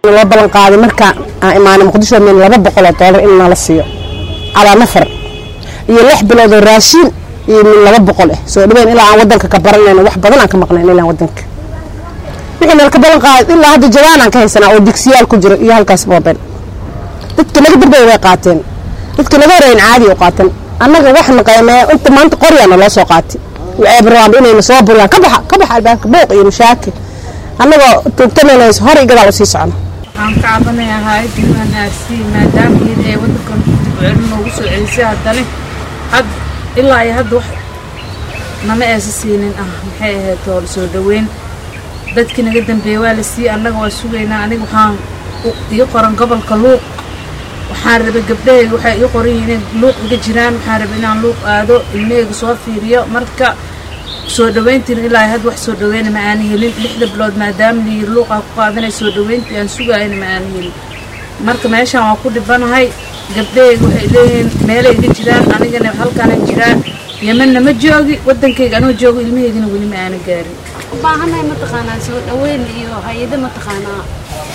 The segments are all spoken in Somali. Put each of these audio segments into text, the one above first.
loo ballan qaaday marka aan imaanay muqdisho min laba boqol oo doolar in nala siiyo calaa nafar iyo lix bilood oo raashiin iyo min laba boqol ah soo dhaweyn ilaa aan wadanka ka baranayno wax badan aan ka maqnayn ilaa wadanka wixii nala ka ballan qaaday ilaa hadda jawaan aan ka haysanaa oo digsiyaal ku jiro iyo halkaas boobeen dadka naga dambey way qaateen dadka naga horeyn caadi u qaateen annaga waxna qiimeeya inta maanta qoryaana loo soo qaatay waxay rabaan inayna soo buriyaan ka baxa ka baxa albaabka buuq iyo mashaakil annagoo tuugtanayna hor iyo gadaal usii socno waxaan ka cabanayaa hay-adda unrc maadaama iyada ay wadankan dibcelin noogu soo celisay haddana had ilaa iyo hadda wax nama aysa siinin ah maxay ahayd oo soo dhaweyn dadkii naga dambeeyey waa la siiyey annaga waa sugaynaa aniga waxaan ii qoran gobolka luuq waxaan rabay gabdhahayga waxay ii qoran yihiin inay luuq iga jiraan waxaan rabay inaan luuq aado ilmahayga soo fiiriyo marka soo dhaweyntiin ilaa had wax soo dhaweyna ma aana helin lixda bilood maadaama layiri luuqaa ku qaadanay soo dhaweyntii aan sugaayana ma aana helin marka meeshaan waa ku dhibanahay gabdhahayga waxay leeyihiin meelay iga jiraan anigana halkaana jiraan yemanna ma joogi wadankayga anoo joogo ilmahaygana weli ma aana gaarin ubaahannahay mataqaanaa soo dhaweyn iyo hay-ado mataqaanaa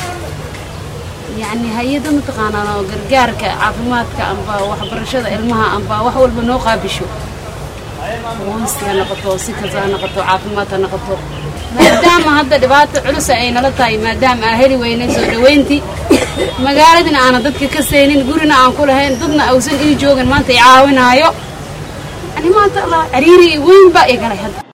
yacni hay-ado mataqaanaa oo gargaarka caafimaadka amba waxbarashada ilmaha amba wax walba noo qaabisho qoyska ha noqoto si kasta ha noqoto caafimaad ha noqoto maadaama hadda dhibaato culusa ay nala tahay maadaama aan heli weynay soo dhaweyntii magaaladina aanan dadka ka saynin gurina aan ku lahayn dadna awsan ii joogin maanta i caawinaayo yani maanta allah cariiri weyn baa igalay hadda